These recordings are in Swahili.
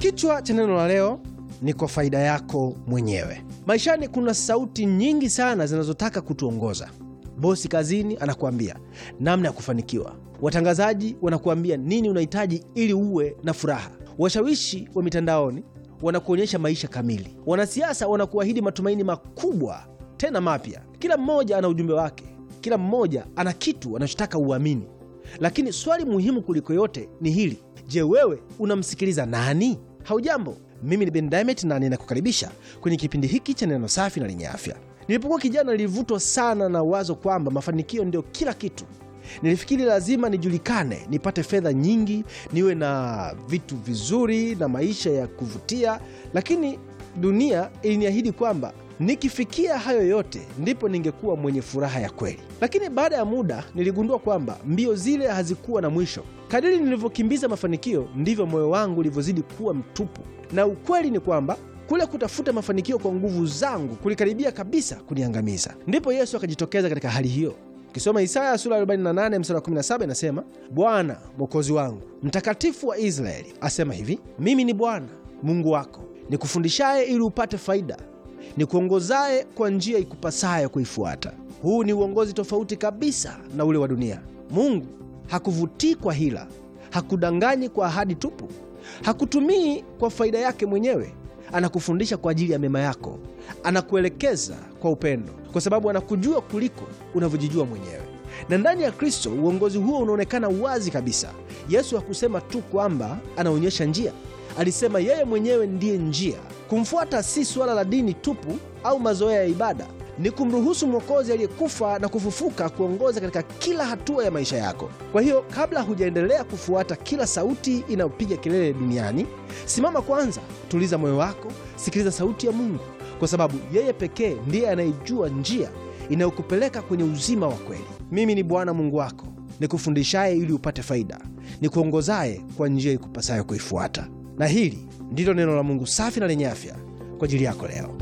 Kichwa cha neno la leo ni kwa faida yako mwenyewe. Maishani kuna sauti nyingi sana zinazotaka kutuongoza. Bosi kazini anakuambia namna ya kufanikiwa, watangazaji wanakuambia nini unahitaji ili uwe na furaha, washawishi wa mitandaoni wanakuonyesha maisha kamili, wanasiasa wanakuahidi matumaini makubwa tena mapya. Kila mmoja ana ujumbe wake, kila mmoja ana kitu anachotaka uamini. Lakini swali muhimu kuliko yote ni hili: je, wewe unamsikiliza nani? Haujambo, mimi ni Ben Diamond na ninakukaribisha kwenye kipindi hiki cha neno safi na lenye afya. Nilipokuwa kijana, nilivutwa sana na wazo kwamba mafanikio ndio kila kitu. Nilifikiri lazima nijulikane, nipate fedha nyingi, niwe na vitu vizuri na maisha ya kuvutia, lakini dunia iliniahidi kwamba nikifikia hayo yote ndipo ningekuwa mwenye furaha ya kweli. Lakini baada ya muda niligundua kwamba mbio zile hazikuwa na mwisho. Kadiri nilivyokimbiza mafanikio, ndivyo moyo wangu ulivyozidi kuwa mtupu, na ukweli ni kwamba kule kutafuta mafanikio kwa nguvu zangu kulikaribia kabisa kuniangamiza. Ndipo Yesu akajitokeza katika hali hiyo. Ukisoma Isaya sura 48 mstari wa 17 inasema, Bwana mwokozi wangu, mtakatifu wa Israeli asema hivi, mimi ni Bwana Mungu wako, nikufundishaye ili upate faida, nikuongozaye kwa njia ikupasayo kuifuata. Huu ni uongozi tofauti kabisa na ule wa dunia. Mungu hakuvutii kwa hila, hakudanganyi kwa ahadi tupu, hakutumii kwa faida yake mwenyewe. Anakufundisha kwa ajili ya mema yako, anakuelekeza kwa upendo, kwa sababu anakujua kuliko unavyojijua mwenyewe. Na ndani ya Kristo uongozi huo unaonekana wazi kabisa. Yesu hakusema tu kwamba anaonyesha njia, alisema yeye mwenyewe ndiye njia. Kumfuata si suala la dini tupu au mazoea ya ibada, ni kumruhusu Mwokozi aliyekufa na kufufuka kuongoza katika kila hatua ya maisha yako. Kwa hiyo, kabla hujaendelea kufuata kila sauti inayopiga kelele duniani, simama kwanza, tuliza moyo wako, sikiliza sauti ya Mungu, kwa sababu yeye pekee ndiye anayejua njia inayokupeleka kwenye uzima wa kweli. Mimi ni Bwana Mungu wako, nikufundishaye ili upate faida, nikuongozaye kwa njia ikupasayo kuifuata. Na hili ndilo neno la Mungu safi na lenye afya kwa ajili yako leo.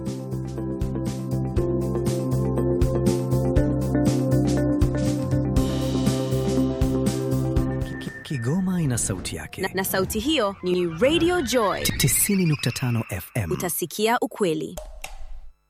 Kigoma ina sauti yake na, na sauti hiyo ni Radio Joy 90.5 FM. utasikia ukweli